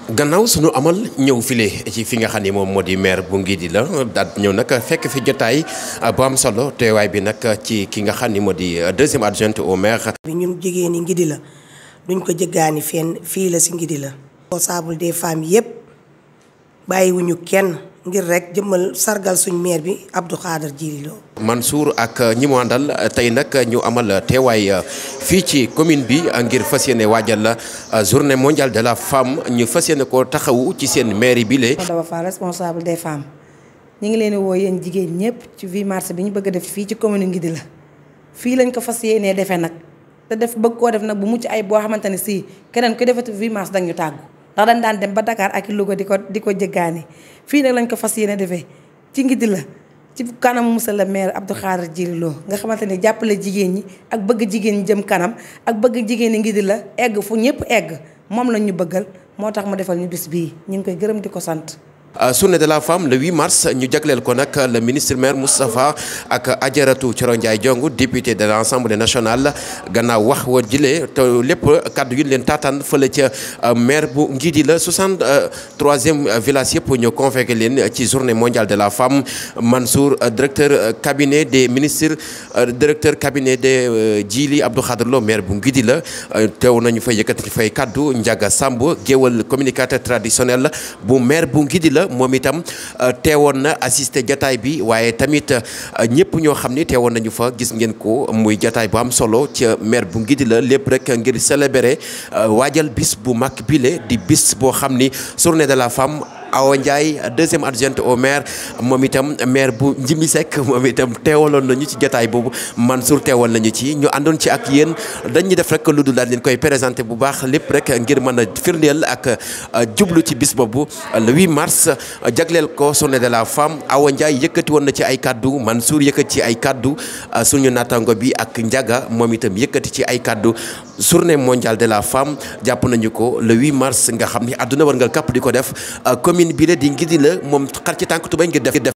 gannaaw suñu amal ñëw file ci fi nga xam ni moom moo di maire bu Ngidi la daal ñëw nag fekk fi jotaay bu am solo teewaay bi nag ci ki nga xam ni moo di deuxième adjointe au maire. bi ñun jigéen ñi Ngidi la duñ ko jëggaani fenn fii la si Ngidi la. responsable des femmes yépp bàyyiwuñu kenn ngir rek jëmmal sargal suñ maire bi Abdou Khader Djily Lo. Mansour ak ñi mu àndal tey nag ñu amal teewaay fii ci commune bi ngir fas yéene waajal journée mondiale de la femme ñu fas yéene ko taxawu ci seen mairie bi lee Daba Fall responsable des femmes ñu ngi leen di woo yéen jigéen ñëpp ci 8 mars bi ñu bëgg a def fii ci commune Ngidi la fii lañ ko fas yéenee defee nag te def bëgg koo def nag bu mucc ay boo xamante ne si keneen ku defati 8 mars dañu tàggu ndax dañ daan dem ba Dakar ak Louga di ko di ko jëggaani fii nag lañ ko fas yéene defee ci Ngidi la ci kanamu monsieur le maire Abdou Khader Djily Lo nga xamante ni jàppale jigéen ñi ak bëgg jigéen ñi jëm kanam ak bëgg jigéen ñi Ngidi la egg fu ñëpp egg moom lañ ñu bëggal moo tax mu defal ñu bis bii ñu ngi koy gërëm di ko sant. journée de la femme le 8 mars ñu jagleel ko nag le ministre maire Moustapha ak Adjaratou Thioro Ndiaye Diong député de l'Assemblée nationale gannaaw wax wa jëlee te lépp kaddu yu leen taataan fële ca maire bu Ngidi la 63e village yëpp ñu convoqué leen ci journée mondiale de la femme Mansour directeur cabinet des ministres directeur cabinet de Djily Abdou Khader Lo maire bu Ngidi la teew nañu fay yëkkati fay kaddu Ndiaga Samb géwal communicateur traditionnel bu maire bu Ngidi la moom itam teewoon na assisté jataay bi waaye tamit ñëpp ñoo xam ni teewoon nañu fa gis ngeen ko muy jataay bu am solo ca maire bu Ngidi la lépp rek ngir célébrer waajal bis bu mag bile di bis boo xam ni journée de la femme Awa Ndiaye deuxième adjointe au maire moom itam maire bu Njimi Seck moom itam teewaloon nañu ci jotaay boobu Mansour teewal nañu ci ñu àndoon ci ak yéen dañuy def rek lu dul daal leen koy présenté bu baax lépp rek ngir mën a firndeel ak jublu ci bis boobu le 8 mars jagleel ko journée de la femme Awa Ndiaye yëkkati woon na ci ay kaddu Mansour yëkkati ci ay kaddu suñu naataango bi ak Ndiaga moom itam yëkkati ci ay kaddu journée mondiale de la femme jàpp nañu ko le 8 mars nga xam ni àdduna war nga kapp di ko def commune bi la di Ngidi la moom xar ci tànk tubay ngir def